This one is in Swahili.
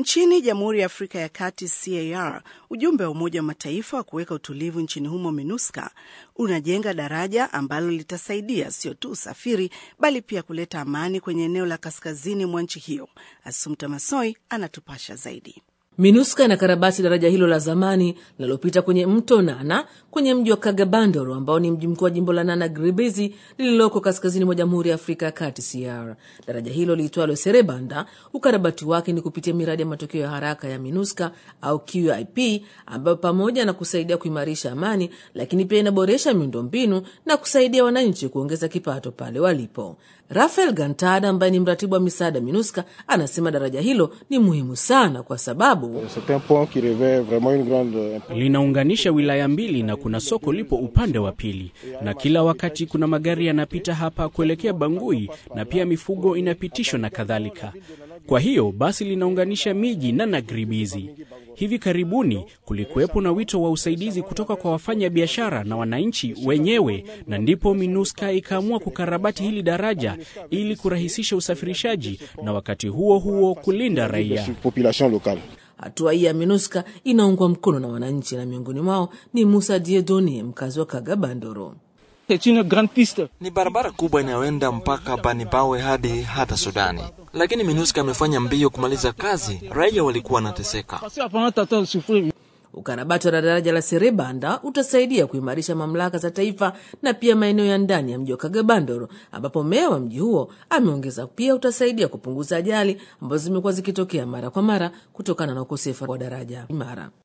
Nchini Jamhuri ya Afrika ya Kati, CAR, ujumbe wa Umoja wa Mataifa wa kuweka utulivu nchini humo MINUSCA unajenga daraja ambalo litasaidia sio tu usafiri bali pia kuleta amani kwenye eneo la kaskazini mwa nchi hiyo. Asumta Masoi anatupasha zaidi. MINUSCA inakarabati daraja hilo la zamani linalopita kwenye mto Nana kwenye mji wa Kagabandoro ambao ni mji mkuu wa jimbo la Nana Gribezi lililoko kaskazini mwa Jamhuri ya Afrika ya Kati CR. Daraja hilo liitwalo Serebanda, ukarabati wake ni kupitia miradi ya matokeo ya haraka ya MINUSCA au QIP, ambayo pamoja na kusaidia kuimarisha amani, lakini pia inaboresha miundombinu na kusaidia wananchi kuongeza kipato pale walipo. Rafael Gantada ambaye ni mratibu wa misaada MINUSCA anasema daraja hilo ni muhimu sana kwa sababu linaunganisha wilaya mbili na kuna soko lipo upande wa pili, na kila wakati kuna magari yanapita hapa kuelekea Bangui na pia mifugo inapitishwa na kadhalika. Kwa hiyo basi linaunganisha miji na Nagribizi. Hivi karibuni kulikuwepo na wito wa usaidizi kutoka kwa wafanya biashara na wananchi wenyewe, na ndipo MINUSCA ikaamua kukarabati hili daraja ili kurahisisha usafirishaji na wakati huo huo kulinda raia. Hatua hii ya MINUSCA inaungwa mkono na wananchi, na miongoni mwao ni Musa Diedoni, mkazi wa Kagabandoro. Ni barabara kubwa inayoenda mpaka Banibawe hadi hata Sudani, lakini MINUSCA amefanya mbio kumaliza kazi. Raia walikuwa wanateseka. Ukarabati wa daraja la Serebanda utasaidia kuimarisha mamlaka za taifa na pia maeneo ya ndani ya mji wa Kagabandoro, ambapo meya wa mji huo ameongeza pia utasaidia kupunguza ajali ambazo zimekuwa zikitokea mara kwa mara kutokana na ukosefu wa daraja imara.